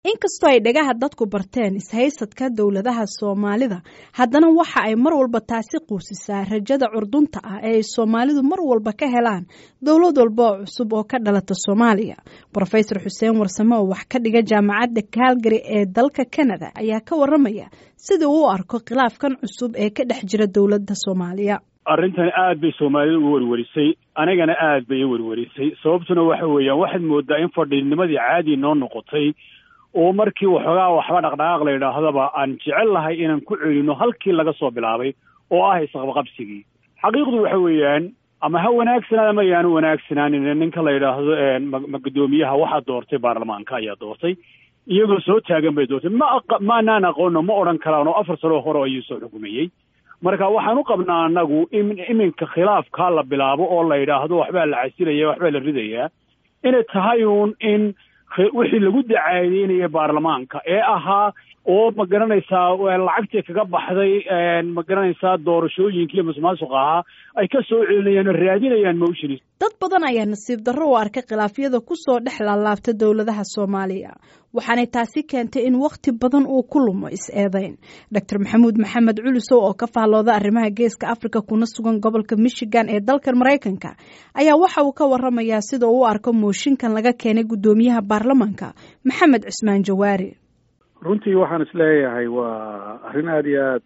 inkastoo ay dhagaha dadku barteen ishaysadka dowladaha soomaalida haddana waxa ay mar walba taasi quusisaa rajada curdunta ah ee ay soomaalidu mar walba ka helaan dowlad walba oo cusub oo ka dhalata soomaaliya rofesor xuseen warsame oo wax ka dhiga jaamacadda calgary ee dalka canada ayaa ka waramaya sida uu u arko khilaafkan cusub ee ka dhex jira dowladda soomaaliya arrintani aad bay soomaalida u werwerisay anigana aad bay i werwerisay sababtuna waxa weeyaan waxaad moodaa in fadhiinimadii caadi noo noqotay oo markii waxoogaa waxba dhaqdhaqaaq la yidhaahdaba aan jecel lahay inaan ku celino halkii laga soo bilaabay oo ah isqabqabsigii xaqiiqdu waxa weeyaan ama ha wanaagsanaad ama yaanu wanaagsanaanin ninka la yidhaahdo ma guddoomiyaha waxaa doortay baarlamaanka ayaa doortay iyagoo soo taagan bay doortay ma maanaan aqoono ma odhan karaan oo afar sano hore ayuu soo xukumayey marka waxaan u qabnaa annagu in iminka khilaafkaa la bilaabo oo la yidhaahdo waxbaa la casilaya waxbaa la ridayaa inay tahay uun in wixii lagu dacaadeynaya baarlamaanka ee ahaa oo ma garanaysaa lacagtii kaga baxday ma garanaysaa doorashooyinkii masuqmaasuqa ahaa ay ka soo celinayaan oo raadinayaan motions dad badan ayaa nasiib darro u arkay khilaafyada kusoo dhex laalaabta dowladaha soomaaliya waxaanay taasi keentay in wakhti badan uu ku lumo is-eedeyn doctor maxamuud maxamed culusow oo ka faallooda arrimaha geeska africa kuna sugan gobolka michigan ee dalkan maraykanka ayaa waxa uu ka waramayaa sida uu u arko mooshinkan laga keenay guddoomiyaha baarlamaanka maxamed cismaan jawaari runtii waxaan isleeyahay waa arrin aada iyo aad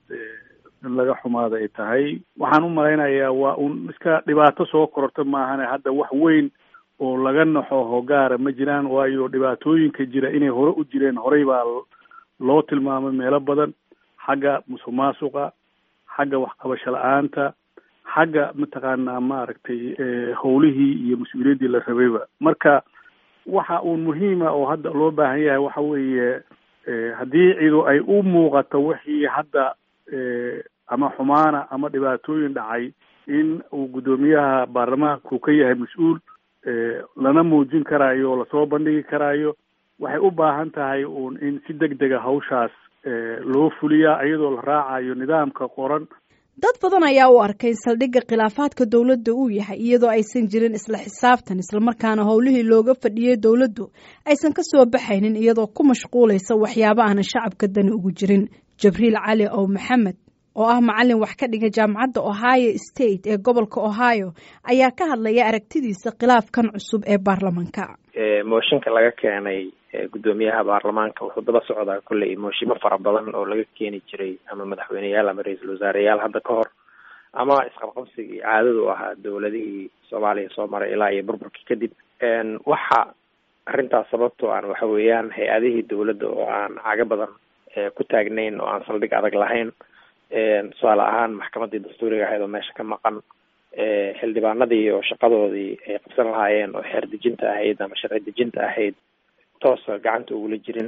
in laga xumaada ay tahay waxaan u malaynayaa waa un iska dhibaato soo kororta maahane hadda wax weyn oo laga naxo hogaara ma jiraan waayo dhibaatooyinka jira inay hore u jireen horey baa loo tilmaamay meelo badan xagga musuq maasuqa xagga waxqabasho la-aanta xagga mataqaanaa maaragtay howlihii iyo mas-uuliyaddii la rabayba marka waxa uun muhiima oo hadda loo baahan yahay waxa weeye haddii cidu ay u muuqato wixii hadda ama xumaana ama dhibaatooyin dhacay in uu guddoomiyaha baarlamaanku ka yahay mas-uul lana muujin karaayo oo lasoo bandhigi karaayo waxay u baahan tahay uun in si deg dega hawshaas loo fuliyaa iyadoo la raacayo nidaamka qoran dad badan ayaa u arkay in saldhigga khilaafaadka dowladda uu yahay iyadoo aysan jirin isla xisaabtan islamarkaana howlihii looga fadhiyey dowladdu aysan ka soo baxaynin iyadoo ku mashquulaysa waxyaabo aanan shacabka dani ugu jirin jabriil cali ow maxamed oo ah macalin wax ka dhiga jaamacadda ohio state ee gobolka ohio ayaa ka hadlaya aragtidiisa khilaafkan cusub ee baarlamanka mooshinka laga keenay guddoomiyaha baarlamaanka wuxuu daba socdaa kolley mooshimo fara badan oo laga keeni jiray ama madaxweyneyaal ama ra-iisul wasaareyaal hadda ka hor ama isqabqabsigii caadadu ahaa dowladihii soomaaliya soo maray ilaa iyo burburkii kadib waxa arrintaas sababtoo aan waxa weeyaan hay-adihii dowladda oo aan caga badan ku taagnayn oo aan saldhig adag lahayn tusaale ahaan maxkamaddii dastuuriga ahayd oo meesha ka maqan xildhibaanadii oo shaqadoodii ay qabsan lahaayeen oo xeer dejinta ahayd ama sharci dejinta ahayd toosa gacanta ugula jirin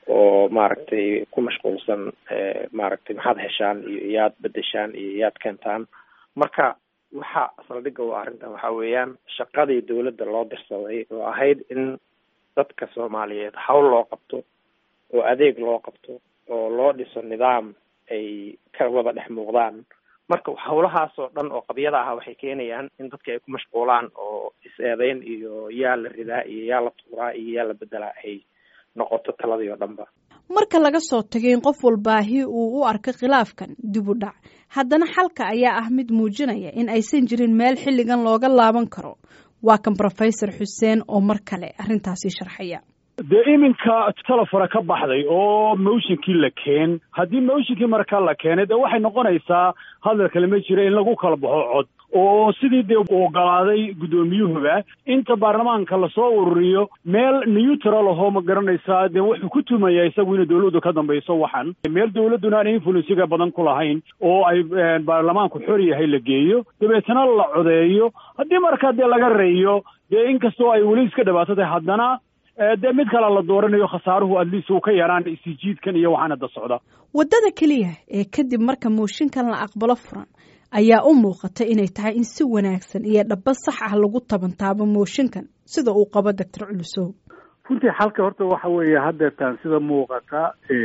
oo maaragtay ku mashquulsan maaragtay maxaad heshaan iyo iyaad bedeshaan iyo iyaad keentaan marka waxa saldhigga u arrintan waxa weeyaan shaqadii dowladda loo dirsaday oo ahayd in dadka soomaaliyeed hawl loo qabto oo adeeg loo qabto oo loo dhiso nidaam ay ka wada dhex muuqdaan marka hawlahaas oo dhan oo qabyada ah waxay keenayaan in dadka ay ku mashquulaan oo is-eedeyn iyo yaa la ridaa iyo yaa la tuuraa iyo yaa la bedelaa ay noqoto taladii oo dhanba marka laga soo tagay in qof walbaahi uu u arko khilaafkan dib u dhac haddana xalka ayaa ah mid muujinaya in aysan jirin meel xilligan looga laaban karo waa kan rofesor xuseen oo mar kale arrintaasi sharxaya dee iminka telefona ka baxday oo motionkii la keen haddii motionkii markaa la keenay dee waxay noqonaysaa hadal kale ma jira in lagu kala baxo cod oo sidii dee ogolaaday guddoomiyuhuba inta baarlamaanka lasoo ururiyo meel neutral ahoo ma garanaysaa dee wuxuu ku tumaya isagu inay dowladdu ka dambayso waxan meel dowladduna aan influensiga badan ku lahayn oo ay baarlamaanku xor yahay la geeyo dabeetana la codeeyo haddii markaa dee laga reeyo dee inkastoo ay weli iska dhibaato tahay haddana dee mid kale la dooranayo khasaaruhu adliis uu ka yaraan isijiidkan iyo waxaan hadda socda waddada keliya ee kadib marka mooshinkan la aqbalo furan ayaa u muuqata inay tahay in si wanaagsan iyo dhaba sax ah lagu tabantaabo mooshinkan sida uu qabo doctor culusow runtii xalka horta waxa weeye haddeertaan sida muuqata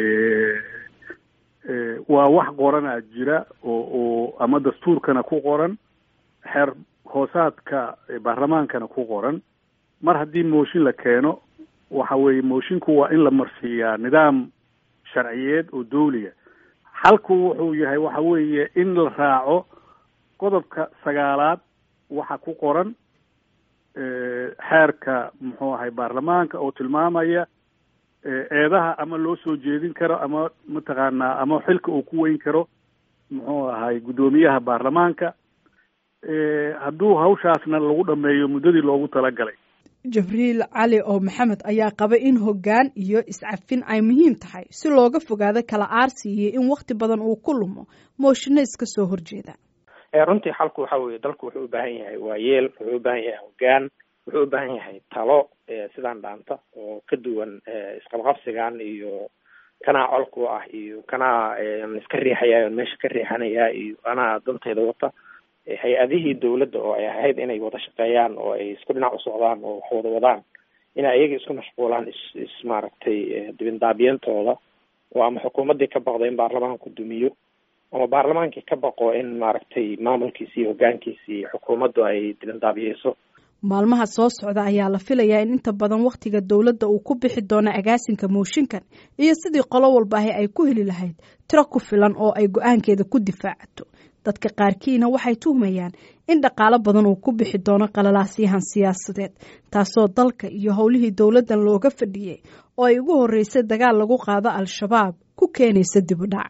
waa wax qoranaa jira oo oo ama dastuurkana ku qoran xeer hoosaadka baarlamaankana ku qoran mar haddii mooshin la keeno waxa weeye moshinku waa in la marsiiyaa nidaam sharciyeed oo dawliya xalku wuxuu yahay waxa weeye in la raaco qodobka sagaalaad waxa ku qoran xeerka muxuu ahay baarlamaanka oo tilmaamaya eedaha ama loo soo jeedin karo ama mataqaanaa ama xilka uu ku weyn karo muxuu ahay guddoomiyaha baarlamaanka hadduu hawshaasna lagu dhameeyo muddadii loogu talagalay jibriil cali oo maxamed ayaa qaba in hoggaan iyo iscafin ay muhiim tahay si looga fogaado kala aarsi iyo in wakti badan uu ku lumo mooshinno iska soo horjeeda runtii xalku waxa weeye dalku wuxuu u baahan yahay waayeel wuxuu u baahan yahay hoggaan wuxuu u baahan yahay talo sidaan dhaanta oo ka duwan isqabqabsigan iyo kanaa colku ah iyo kanaa iska riixaya meesha ka riixanaya iyo anaa danteyda wata hay-adihii dawladda oo ay ahayd inay wada shaqeeyaan oo ay isku dhinac u socdaan oo wax wada wadaan inay ayaga isku mashquulaan is is maaragtay dibindaabiyantooda oo ama xukuumaddii ka baqdo in baarlamaanku dumiyo ama baarlamaankii ka baqo in maaragtay maamulkiisi iyo hoggaankiisii xukuumaddu ay dibindaabiyeyso maalmaha soo socda ayaa la filayaa in inta badan wakhtiga dowladda uu ku bixi doono agaasinka mooshinkan iyo sidii qolo walba ahi ay ku heli lahayd tiro ku filan oo ay go-aankeeda ku difaacato dadka qaarkiina waxay tuhmayaan in dhaqaalo badan uu ku bixi doono qalalaasyahan siyaasadeed taasoo dalka iyo howlihii dowladdan looga fadhiyey oo ay ugu horreysay dagaal lagu qaado al-shabaab ku keenaysa dib u dhac